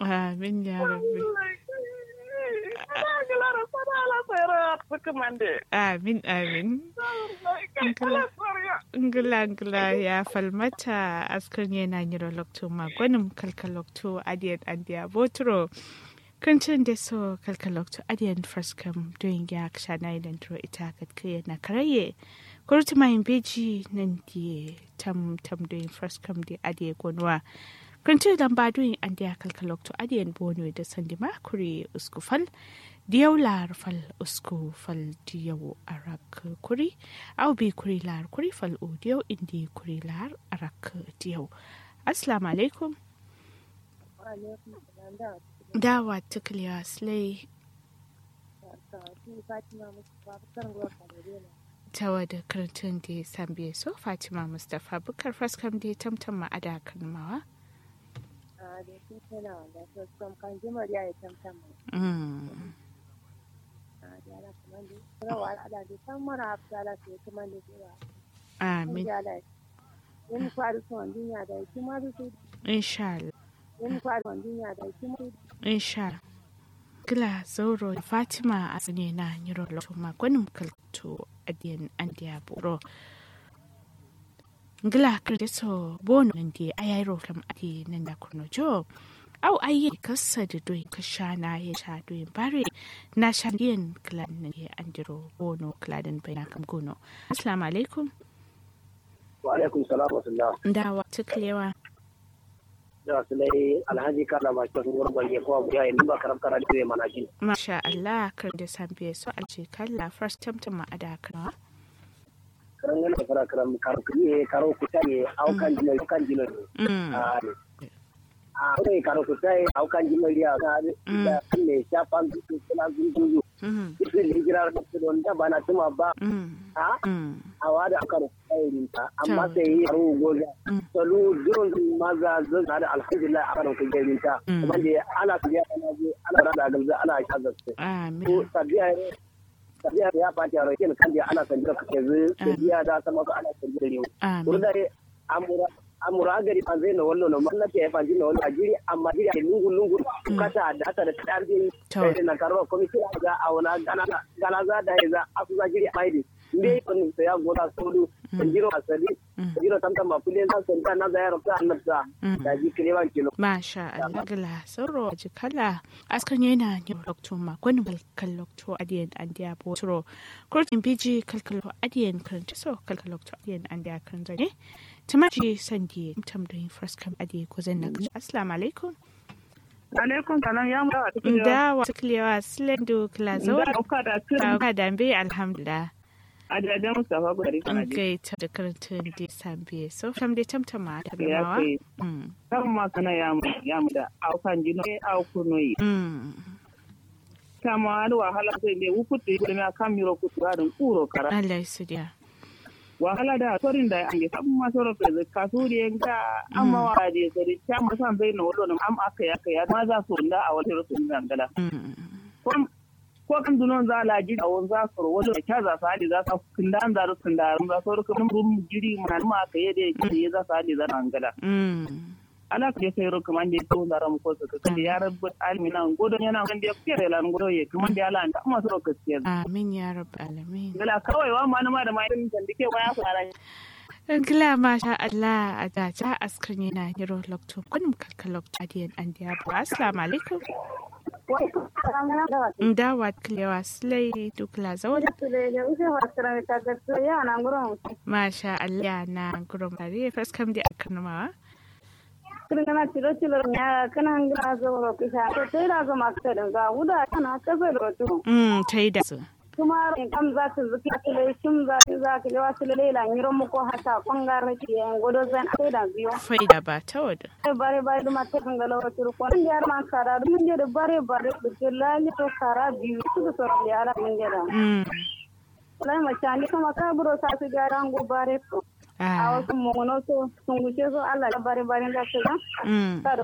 amin ya rabbi amin amin ngila ngila ya falmata askar yana nyiro lokto magwanin kalkalokto adiyan andiya botro kancin da so kalkalokto adiyan fraskam doyin ya kshana idan tro ita katkiya na karaye kurti mayin beji nan di tam tam doyin fraskam di adiye gonwa kancin dan ba doyin andiya kalkalokto adiyan bono da sandima kuri uskufal diyau lar fal usku fal diyau arak kuri au bi kuri lar kuri fal u diyau indi kuri lar arak diyau assalamu alaikum dawa tukliya slay tawa da karantun da sambiye so fatima mustapha bukar faskam da tamtam ma'ada kalmawa Mm. Amin. Inshallah. Inshallah. Gila Zauro da Fatima a tsine na Nyiro Lotuma gwanin kalto adiyan andiya buro. Gila kirdiso bono nan di ayayro kam adi nan da kurno jo. Au ayi kasa da doyin kasha na ya sha doyin bare na sha diyan kilan na ya andiro bono kiladin bai na kam gono. Assalamu alaikum. wa alaikum salam wa sallam Dawa tuklewa. da su dai alhaji kala ba shi wurin gwaje ko abu ya yi ba karam kara da mana ji Masha Allah kar da san biye so alce kalla first tamtam ma ada kana. karan gana fara karam karo kiri karo kuta ne au kan jino kan jino Mm. a a kai karo kuta ne au kan jino ya ka da ne sha pan su suna gungu Mm. su ne gira da su don da bana tuma ba Mm. a Mm. a wada karo kai ta amma sai yi karo goga salu duron maza zan da alhamdulillah a karo kai ta kuma da ana tafiya ana je ana rada galza ana shagar su Amin. ko tabiya tabiya ya fati a rokin kan da ana sanjira ka ke zai tabiya da sama ko ana sanjira ne Amin. kurda ne amura amura gari an zai na wallo na mallaka ya fanji na wallo a jiri amma jiri a lungu lungu kata da hata da kadar din To. sai na karba komiti ga a wala gana gana za da ya za a su za jiri a maidi ne kun sai ya goda solu sanjiro asali sanjiro tamtam ma kulle za su ta na za ya rufa annabta da ji kilewan kilo Masha Allah gila sauro ji kala askan yana ne lokto ma gwani balkan lokto adiyan andiya botro kurtin biji kalkalo adiyan karanta so kalkalo lokto adiyan andiya kan zane tumaji sandi tam da yin first kam adiyan ko zan na kashi assalamu alaikum alaikum salam ya mu dawa cikin da wa tuklewa slendo kila zaura da uka da tun ka dambe alhamdulillah a jajen mustafa gari kana ji kai ta da karantun da sambe so tam da tamtama da ya mawa kai Mm. kan ma kana ya mu ya mu da aukan jino e au kunoyi Mm. kama da wahala sai ne wukutu da na kan miro kutu da kuro kara Allah su dia wahala da torin da an yi sabon masu rafa da kasu da yanka amma wa da sai ta musan bai na wallo am aka ya kai ma za su da a wata rasu da ngala Mm. ko ko kan dunon za la ji a won za su ro wallo ka za su hali za su kindan za su kindan za su ro kan rum jiri mun ma aka yi da ji za su hali za ngala Mm. ala ka je kai ro kaman da to da ram ko ka kan ya rabbu almi nan godo yana kan da kere lan godo ye kaman da ala ta ma so ka ce Amin ya rabu alamin. gala kawai wa ma na ma da mai din da ke waya fara Gila masha Allah a daja askar yana yiro lokto kunum kalka lokto adiyan an diya bu. Assalamu alaikum. Dawa kilewa slay dukla zaune. Masha Allah na gurum tare faskam di akan mawa. kana ciro ciro ya kana hangina zo ro kisa to sai da zo makta da ga wuda kana kafa da to Mm, ta yi da su. kuma in kam za su zuki su le shim za su za ki lewa su le la ngiro mu ko hata kongar ne ki en godo zan sai da biyo Faida ba ta wada. sai bare bare duma ta kan galo ro turu ko yar man kara dum je da bare bare da ke lali to kara biyu su so ro yara mun je da Mm. lai ma chani kuma ka buro sa su ga rango bare ko a Ah. wasu mu no so sun guce so Allah da bare bare da su ga Mm.